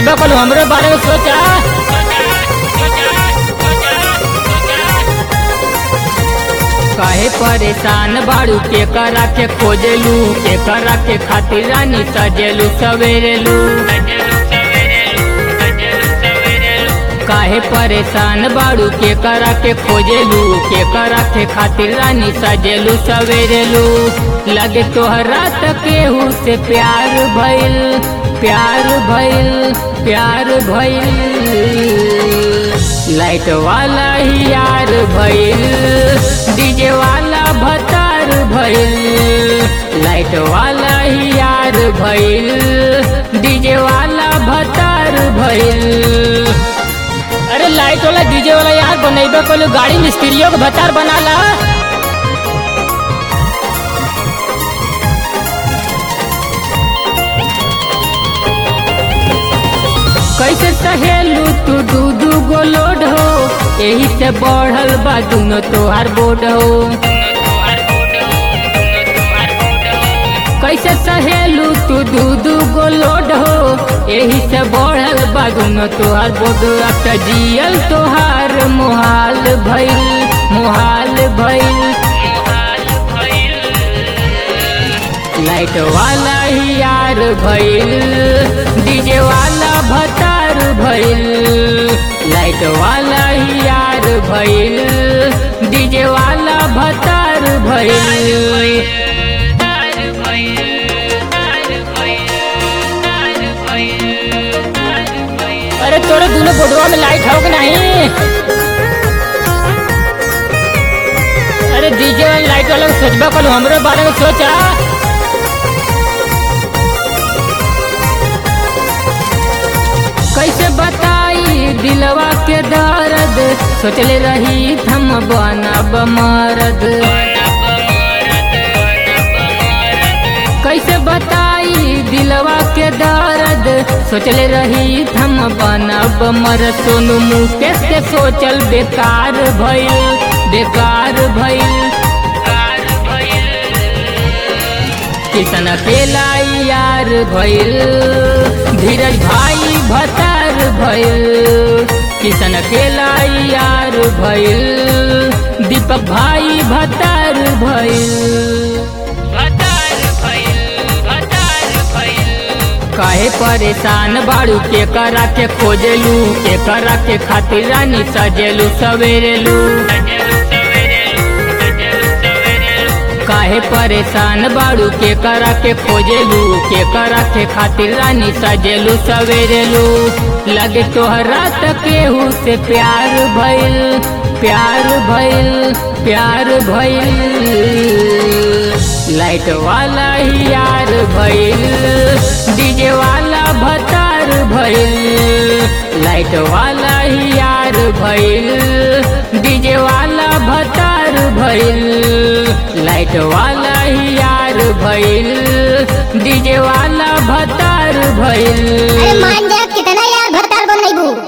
सोचबा कल हमरे बारे में सोचा काहे परेशान बाड़ू के करा के खोजलू के करा के खातिर रानी सजेलू सवेरेलू काहे परेशान बाड़ू के करा के खोजेलू के करा के खातिर रानी सजेलू सवेरेलू लगे तोहरा त केहू से प्यार भइल प्यार भइल प्यार भइल लाइट वाला ही यार भइल डीजे वाला भतार भइल लाइट वाला ही यार भइल डीजे वाला भतार भइल अरे लाइट वाला डीजे वाला यार बनेबे कोई गाड़ी मिस्त्रियों के भतार बनाला कैसे सहेलू तू दू दू गो लोड हो यही से बढ़ल बा दुनो तोहार बोर्ड हो कैसे सहेलू तू दू दू गो लोड हो यही से बढ़ल बा दुनो तोहार बोर्ड अब त जियल तोहार मुहाल भइल मुहाल भइल लाइट वाला ही यार भइल डीजे वाला भतार भइल लाइट वाला ही यार भइल डीजे वाला भतार भइल अरे तोरे दोनों बोर्डवा में लाइट हो कि नहीं अरे डीजे वाला लाइट वाला सोचबा कल हमरे बारे में सोचा कैसे बताई दिलवा के दर्द सोचले रही हम बनब मरद कैसे बताई दिलवा के दर्द सोचले रही हम बनब मरद सोनू मुकेश के सोचल बेकार भइल बेकार भइल किसन अकेला यार भइल धीरज भाई भतार भइल किसन अकेला यार भइल दीपक भाई भतार भइल काहे परेशान बाड़ू के करा के खोजेलू के करा के खातिर रानी सजेलू सवेरेलू काहे परेशान बाड़ू के करा के खोजेलू के करा के खातिर रानी सजेलू सवेरेलू लगे तोहरा त केहू से प्यार भइल प्यार भइल प्यार भइल लाइट वाला ही यार भइल डीजे वाला भतार भइल लाइट वाला ही यार भइल डीजे वाला भतार भइल लाइट वाला ही यार भइल डीजे वाला भतार भइल अरे मान जा